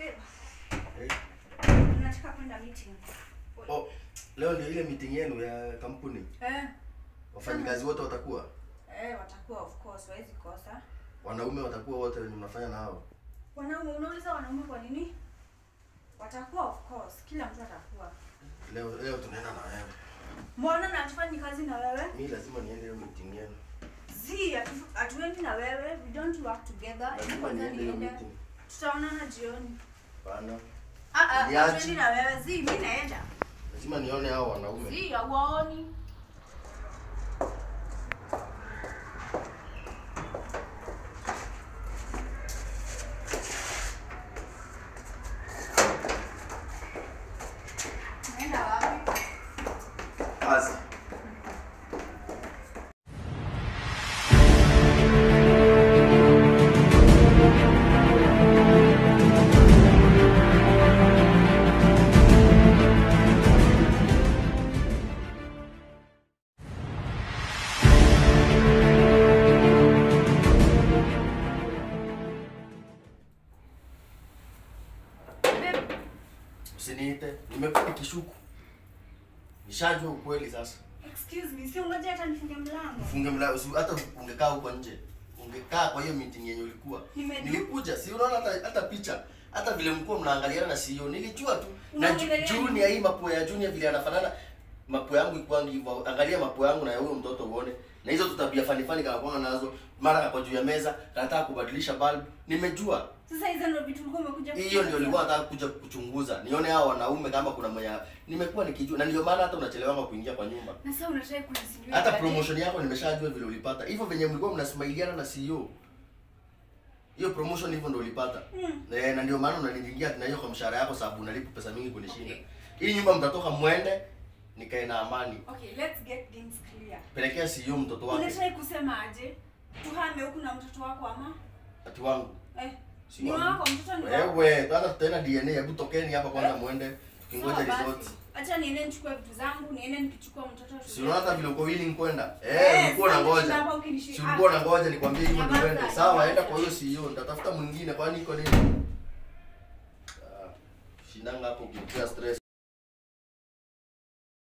Babe, Eh, nataka kwenda meeting. oh, leo ndio ile meeting yenu ya kampuni. Eh, Wafanyikazi wote watakuwa, eh, watakuwa of course, hawezi kosa. wanaume watakuwa wote wenye mnafanya na hao. Wanaume, unauliza wanaume kwa nini? Watakuwa of course, kila mtu atakuwa. Leo leo tunaenda na wewe. Mbona na hatufanyi kazi na wewe? Mimi lazima niende hiyo meeting yenu. Zi, hatu- hatuendi na wewe. We don't work together. Hebu Lazima kwanza niende hiyo niende. meeting. Tutaonana jioni. Bana. Ah ah, Niache. hatuendi na wewe. Zi, mimi naenda. Lazima nione hao wanaume. Zi, hauwaoni. Naenda wapi? Kazi. Babe, Usiniite. Nimekuwa nikishuku. Nishajua ukweli sasa. excuse me, si ungoje hata nifunge mlango. Funge mlango, si hata ungekaa huko nje. Ungekaa kwa hiyo meeting yenye ulikuwa. Nimeju- Nilikuja, si unaona hata hata picha. Hata vile mlikuwa mnaangaliana na CEO, nilijua tu. Na ju- Unaongelea nini? Junior hii mapua ya Junior vile anafanana. Mapua yangu ikuwa hivyo. Angalia mapua yangu na ya huyo mtoto uone. Na hizo tutabia fani fani kama kwa nazo. Mara kwa juu ya meza, nataka kubadilisha bulb. Nimejua. Sasa hizo ndio vitu ulikuwa umekuja Hiyo ndio kufanya. nilikuwa nataka kuja kuchunguza. Nione hao wanaume kama kuna mwenye nimekuwa nikijua na ndio maana hata unachelewa kuingia kwa nyumba. Na sasa unataka kunisindikiza. Hata promotion yako nimeshajua vile ulipata. Hivyo venye mlikuwa mnasmailiana na CEO. Hiyo promotion hivyo ndio ulipata. Mm. Eh, na ndio maana unaniingia na hiyo kwa mshahara yako sababu unalipa pesa mingi kunishinda. Hii nyumba mtatoka mwende nikae na amani. Okay, let's get things clear. Pelekea CEO mtoto wake. Unataka kusema aje? Tuhame huku na mtoto wako ama? Ati wangu. Eh. Si Ni wangu. wako mtoto ni wako. Wewe, tuanza tutaenda DNA, hebu tokeni hapa kwanza Eh? mwende. Tukingoja Sawa basi. resort. Acha niende nichukue vitu zangu, niende nikichukua mtoto Si unaona hata vile uko willing kwenda? Eh, Eh, ulikuwa sasa unangoja. nishinda hapa ukinishi- Si ulikuwa unangoja nikwambie hivyo ndio Nyamaza, uende. Sawa, nyamaza. enda kwa hiyo CEO, nitatafuta mwingine kwani iko nini? Ah, Shindanga hapo ukitia stress.